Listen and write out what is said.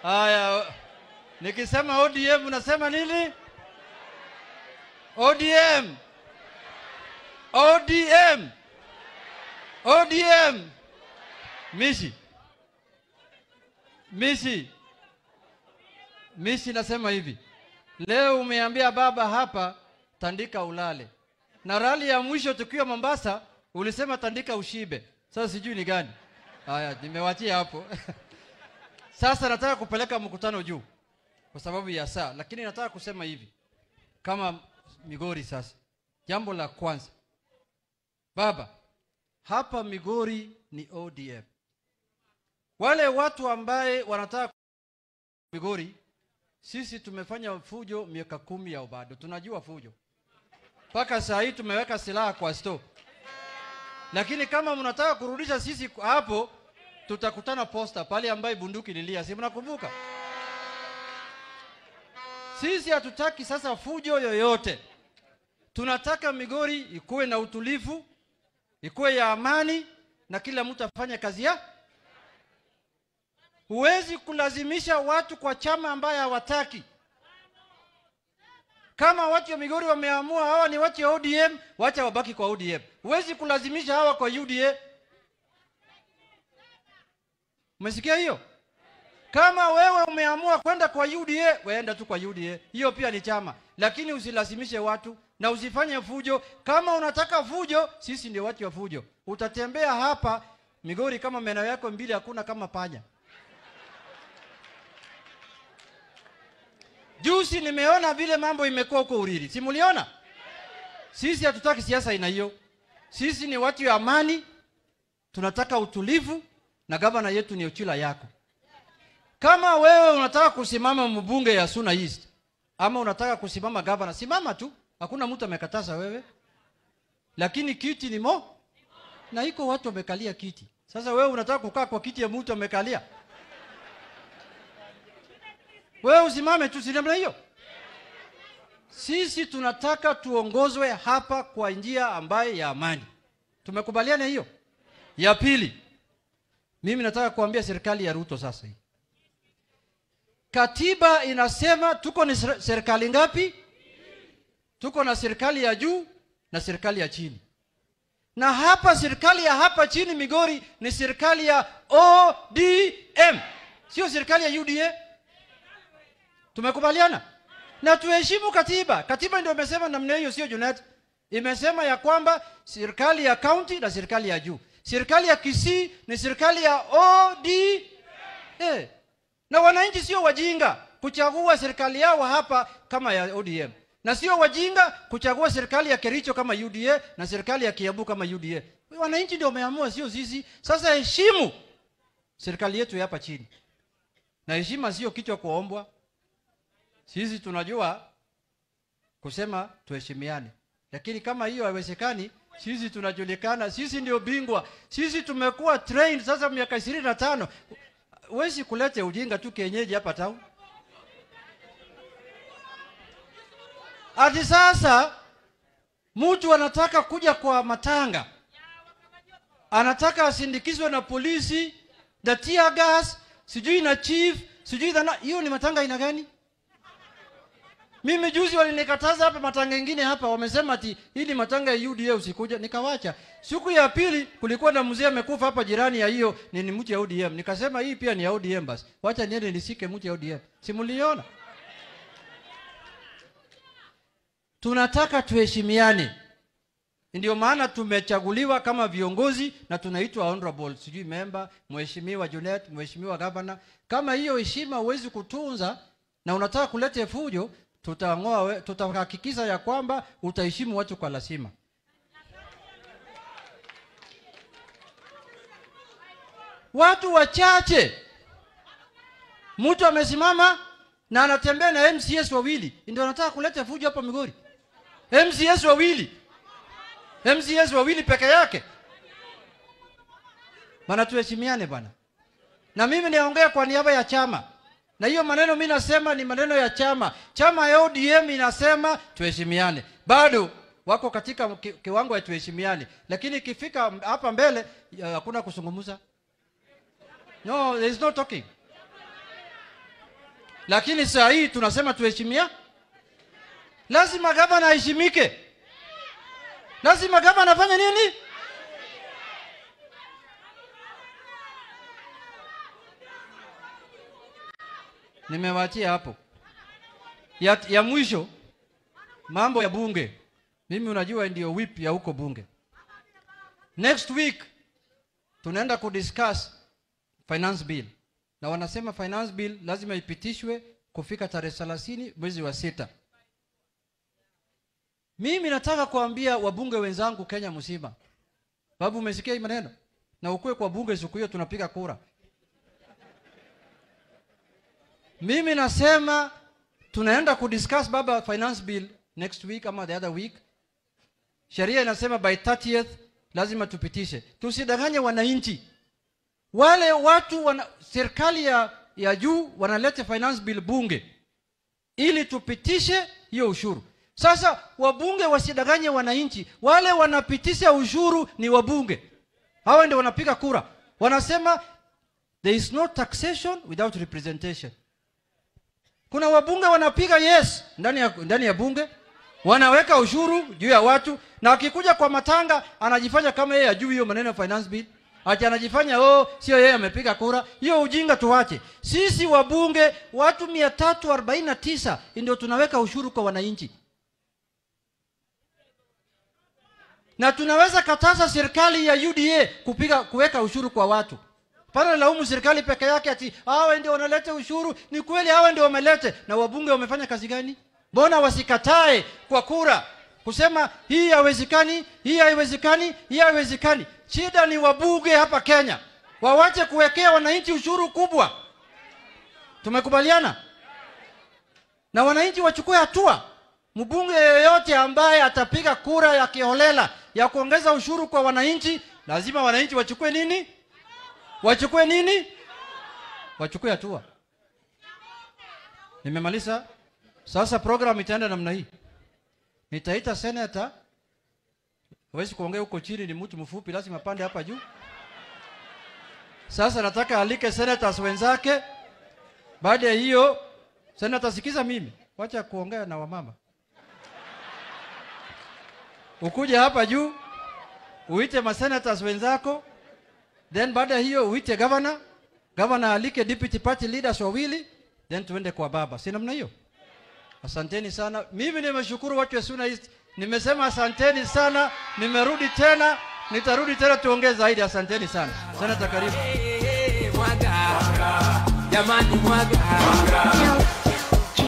Haya, nikisema ODM unasema nini? ODM, ODM, ODM. Mishi, Mishi, Mishi, nasema hivi leo, umeambia baba hapa tandika ulale, na rali ya mwisho tukiwa Mombasa ulisema tandika ushibe. Sasa sijui ni gani. Haya, nimewachia hapo. Sasa nataka kupeleka mkutano juu kwa sababu ya saa, lakini nataka kusema hivi kama Migori. Sasa jambo la kwanza, baba, hapa Migori ni ODM. Wale watu ambaye wanataka Migori, sisi tumefanya fujo miaka kumi ya bado tunajua fujo, mpaka saa hii tumeweka silaha kwa store, lakini kama mnataka kurudisha sisi hapo tutakutana posta pale ambaye bunduki lilia, si mnakumbuka? Sisi hatutaki sasa fujo yoyote, tunataka Migori ikuwe na utulivu, ikuwe ya amani na kila mtu afanye kazi ya. Huwezi kulazimisha watu kwa chama ambaye hawataki. Kama watu wa Migori wameamua hawa ni watu wa ODM, wacha wabaki kwa ODM. Huwezi kulazimisha hawa kwa UDA. Umesikia hiyo? Kama wewe umeamua kwenda kwa UDA, weenda tu kwa UDA. Hiyo pia ni chama, lakini usilazimishe watu na usifanye fujo. Kama unataka fujo, sisi ndio watu wa fujo. Utatembea hapa Migori kama meno yako mbili hakuna kama panya. Juzi nimeona vile mambo imekuwa huko Uriri, si muliona? Sisi hatutaki siasa aina hiyo. Sisi ni watu wa amani, tunataka utulivu na gavana yetu ni Ochila yako. Kama wewe unataka kusimama mbunge ya Suna East ama unataka kusimama gavana, simama tu, hakuna mtu amekataza wewe, lakini kiti ni mo na iko watu wamekalia kiti. Sasa wewe unataka kukaa kwa kiti ya mtu amekalia, wewe usimame tu, si namna hiyo. Sisi tunataka tuongozwe hapa kwa njia ambaye ya amani. Tumekubaliana hiyo. Ya pili, mimi nataka kuambia serikali ya Ruto sasa hii. Katiba inasema tuko ni serikali ngapi? Tuko na serikali ya juu na serikali ya chini. Na hapa serikali ya hapa chini Migori ni serikali ya ODM. Sio serikali ya UDA. Tumekubaliana? Na tuheshimu katiba. Katiba ndio imesema namna hiyo, sio Junet. Imesema ya kwamba serikali ya county na serikali ya juu. Serikali ya Kisii ni serikali ya OD. Eh. Na wananchi sio wajinga kuchagua serikali yao hapa kama ya ODM. Na sio wajinga kuchagua serikali ya Kericho kama UDA na serikali ya Kiambu kama UDA. Wananchi ndio wameamua, sio sisi. Sasa heshimu serikali yetu hapa chini. Na heshima sio kichwa kuombwa. Sisi tunajua kusema tuheshimiane. Lakini kama hiyo haiwezekani, sisi tunajulikana, sisi ndio bingwa, sisi tumekuwa trained sasa miaka ishirini na tano. Huwezi kulete ujinga tu kienyeji hapa tau. Ati sasa mtu anataka kuja kwa matanga, anataka asindikizwe na polisi na tear gas, sijui na chief, sijui na hiyo. Ni matanga aina gani? Mimi juzi walinikataza hapa matanga ingine hapa, wamesema ati hii ni matanga ya UDA usikuja, nikawacha. Siku ya pili kulikuwa na mzee amekufa hapa jirani ya hiyo, ni ni mtu ya ODM. Nikasema hii pia ni ya ODM basi. Wacha niende nisike mtu ya ODM. Simuliona? Tunataka tuheshimiane. Ndio maana tumechaguliwa kama viongozi na tunaitwa honorable, sijui member, mheshimiwa Junet, mheshimiwa governor. Kama hiyo heshima huwezi kutunza na unataka kuleta fujo, tutang'oa, tutahakikisha ya kwamba utaheshimu watu kwa lazima. Watu wachache, mtu amesimama na anatembea na MCS wawili, ndio anataka kuleta fujo hapa Migori. MCS wawili, MCS wawili peke yake. Bana, tuheshimiane bana, na mimi niongea kwa niaba ya chama na hiyo maneno mimi nasema ni maneno ya chama. Chama ya ODM inasema tuheshimiane, bado wako katika ki, kiwango ya tuheshimiane, lakini ikifika hapa mbele hakuna kuzungumza. No, there is no talking. lakini saa hii tunasema tuheshimia lazima gavana aheshimike lazima gavana afanye nini nimewachia hapo ya, ya mwisho mambo ya bunge mimi unajua ndio whip ya huko bunge next week tunaenda kudiscuss finance bill na wanasema finance bill lazima ipitishwe kufika tarehe thelathini mwezi wa sita mimi nataka kuambia wabunge wenzangu kenya mzima babu umesikia hii maneno na ukuwe kwa bunge siku hiyo tunapiga kura mimi nasema tunaenda kudiscuss baba finance bill next week ama the other week sheria inasema by 30th lazima tupitishe tusidanganye wananchi wale watu wana, serikali ya, ya juu wanaleta finance bill bunge ili tupitishe hiyo ushuru sasa wabunge wasidanganye wananchi wale wanapitisha ushuru ni wabunge hawa ndio wanapiga kura wanasema there is no taxation without representation kuna wabunge wanapiga yes ndani ya, ndani ya bunge wanaweka ushuru juu ya watu na akikuja kwa matanga anajifanya kama yeye ajui hiyo maneno ya finance bill ati anajifanya oh sio yeye amepiga kura hiyo ujinga tuwache sisi wabunge watu mia tatu arobaini na tisa ndio tunaweka ushuru kwa wananchi na tunaweza kataza serikali ya uda kupiga kuweka ushuru kwa watu pana laumu serikali peke yake ati hawa ndio wanaleta ushuru ni kweli hawa ndio wamelete na wabunge wamefanya kazi gani mbona wasikatae kwa kura kusema hii haiwezekani hii haiwezekani hii haiwezekani shida ni wabunge hapa kenya wawache kuwekea wananchi ushuru kubwa tumekubaliana na wananchi wachukue hatua mbunge yeyote ambaye atapiga kura ya kiholela ya kuongeza ushuru kwa wananchi lazima wananchi wachukue nini wachukue nini wachukue hatua nimemaliza sasa program itaenda namna hii nitaita senata hawezi kuongea huko chini ni mtu mfupi lazima pande hapa juu sasa nataka alike senators wenzake baada ya hiyo senata sikiza mimi wacha kuongea na wamama ukuje hapa juu uite masenators wenzako then baada ya hiyo uite governor governor alike deputy party leaders wawili then tuende kwa baba si namna hiyo asanteni sana mimi nimeshukuru watu wa Suna East nimesema asanteni sana nimerudi tena nitarudi tena tuongee zaidi asanteni sana senata karibu mwaga jamani mwaga